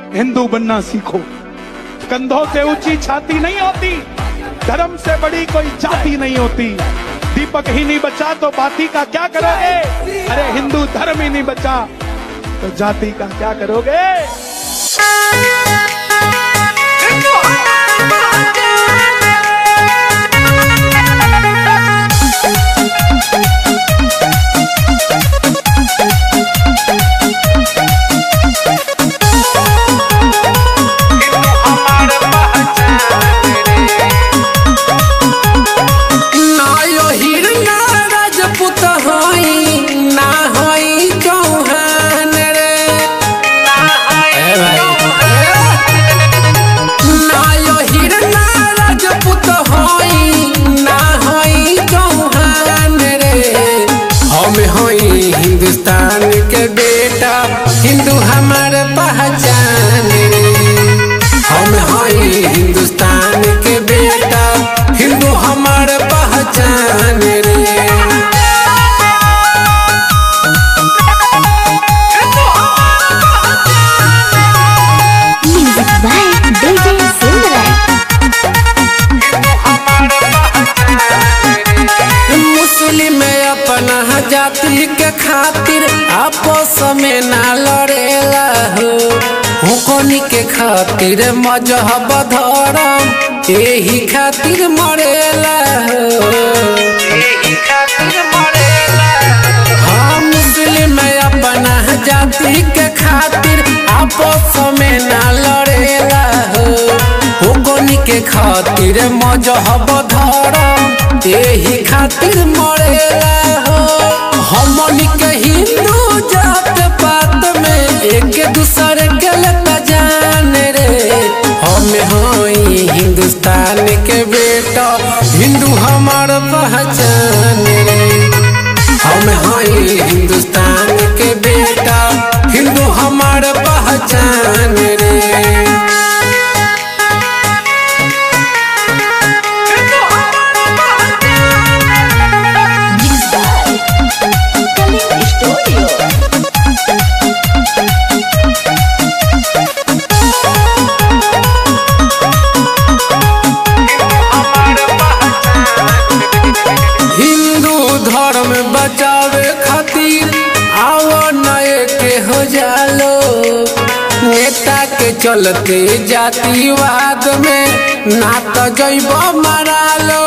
हिंदू बनना सीखो कंधों से ऊंची छाती नहीं होती धर्म से बड़ी कोई जाति नहीं होती दीपक ही नहीं बचा तो बाती का क्या करोगे अरे हिंदू धर्म ही नहीं बचा तो जाति का क्या करोगे ना यो हिरना राजपूत हई ना हई चौहान रे ए भाई ना यो हिरना राजपूत हई ना हई चौहान रे हम हई हिंदुस्तान के बेटा हिंदू हमार पहचान रे हम हई हिंदुस्तान के बेटा हिंदू हमार पहचान रे Music by DJ Silverlight. मुस्लिम अपना जाति के खातिर आपस में ना लड़ेला हो हुकनी के खातिर मजहब धर्म यही खातिर मरेला हो हाँ मुस्लिम अपना जाति के खातिर आपस में ना लड़ेला हो हुकनी के खातिर मजहब धर्म यही खातिर मरेला हो हमनी के हिंदू जात पात में एक दूसरे के लता जान रे हम हई हिंदुस्तान के बेटा हिंदू हमार पहचान रे हम हई हिंदुस्तान के बेटा हिंदू हमार पहचान रे Mixed by Kalim Studio. Hindu धर्म बचावे खातिर आओ नए के हो जालो नेता के चलते जातिवाद में ना तो जैब मारा लो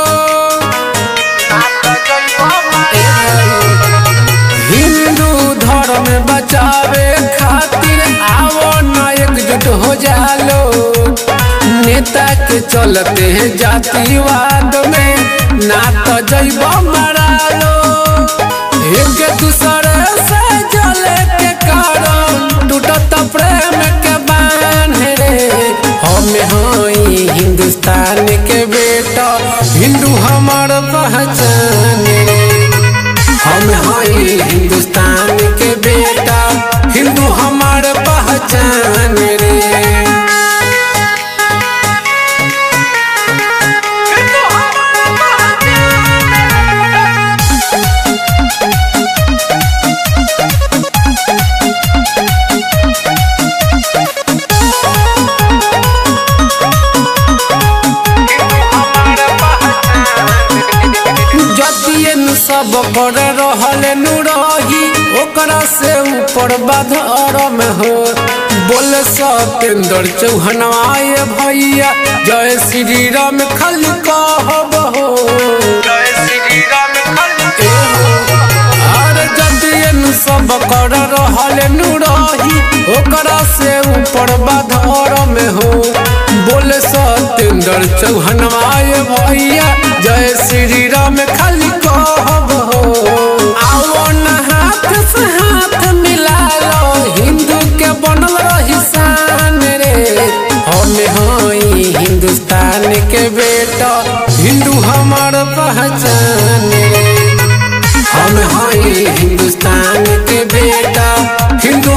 हिंदू धर्म बचावे खातिर आओ न एकजुट हो जालो नेता के चलते जातिवाद में ना तो जैब मारा लो एक दूसरे से जले के कारण टूटत प्रेम के बांध रे हम हई हिंदुस्तान के बेटा हिंदू हमार पहचान रे हम हई हिंदुस्तान के बेटा हिंदू हमार पहचान रे जतिए नु सब कर रहल नु रही ओकरा से ऊपर बाधरम हो बोल सतेंद्र चौहनवाए भैया जय श्री राम खल कहब हो अरे जतिए नु सब कर रहल नु रही ओकरा से ऊपर बाधरम हो बोल सतेंद्र चौहनवाए भैया जय श्री राम खाली कहब हो आओ न हाथ से हाथ मिला लो हिंदू के बनल रही शान रे हम हई हिंदुस्तान के बेटा हिंदू हमार पहचान रे हम हई हिंदुस्तान के बेटा हिंदू